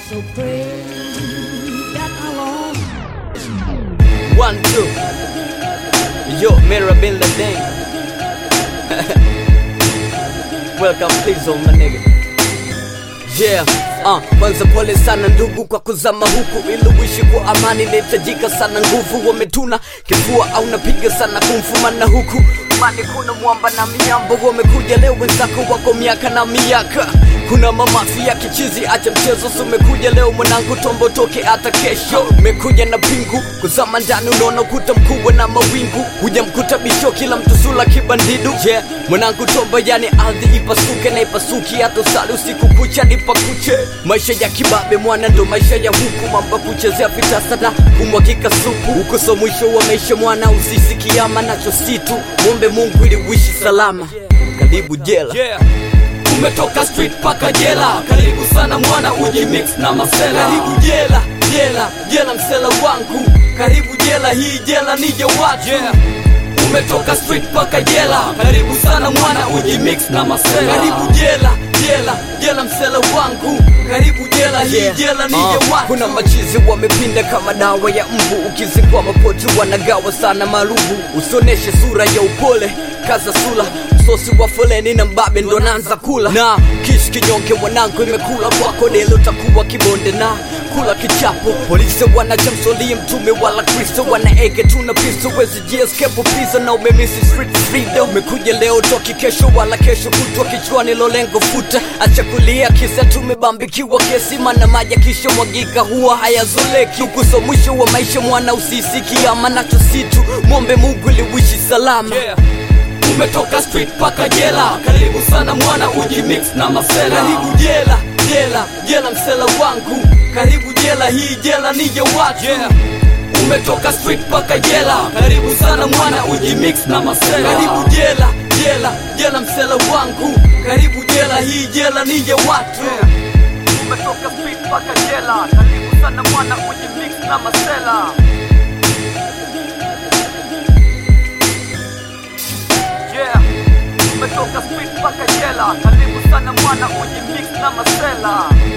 So pray that alone. One, two. Yo, Mira Bin Laden. Welcome, please, oh my nigga. Yeah, uh, kwanza pole sana ndugu kwa kuzama huku ili uishi kwa amani inahitajika sana nguvu wametuna kifua au napiga sana kumfumana huku mani kuna mwamba na miambo wamekuja leo wenzako wako miaka na miaka kuna mamafi ya kichizi acha mchezo so umekuja leo mwanangu tombo toke hata kesho umekuja na pingu kuzama ndani unaona ukuta mkubwa na mawingu huja mkuta bisho kila mtu sula kibandidu je yeah. mwanangu tombo yani ardhi ipasuke na ipasuki hata usali usiku kucha nipakuche maisha ya kibabe mwana ndo maisha ya huku mamba kuchezea vitasa na kumwakika supu huko so mwisho wa maisha mwana usisikiama nacho situ mwombe mungu ili uishi salama karibu jela yeah. umetoka street paka jela karibu sana mwana uji mix na masela karibu jela jela jela msela wangu karibu jela hii jela nije watu yeah. umetoka street paka jela karibu sana mwana uji mix na masela karibu jela jela jela msela wangu karibu jela hii Yeah. jela nije Uh, watu kuna machizi wamepinda kama dawa ya mbu ukizingwa mapoti wanagawa sana marubu usioneshe sura ya upole kaza sula msosi wa foleni na mbabe ndo naanza kula na kishi kinyonge mwanangu imekula kwako delo takuwa kibonde na kula kichapo polisi wanachamsolie mtume wala kristo wanaege tuna pisto wezi jieskepo pizza na umemisi street freedom umekuja leo toki kesho wala kesho kutwa kichwani lolengo futa acha kulia kisa tumebambikiwa kesi mana maji kisha mwagika huwa hayazoleki ukuso mwisho wa maisha mwana usisiki ama nacho situ mwombe mungu ili uishi salama yeah. umetoka street paka jela karibu sana mwana uji mix na masela karibu jela jela jela msela wangu karibu jela hii jela nije watu yeah. umetoka street paka jela karibu sana mwana uji mix na masela karibu jela jela jela msela wangu karibu jela hii jela nije watu umetoka street paka jela karibu sana mwana uji mix na masela yeah umetoka street paka jela karibu sana mwana uji mix na masela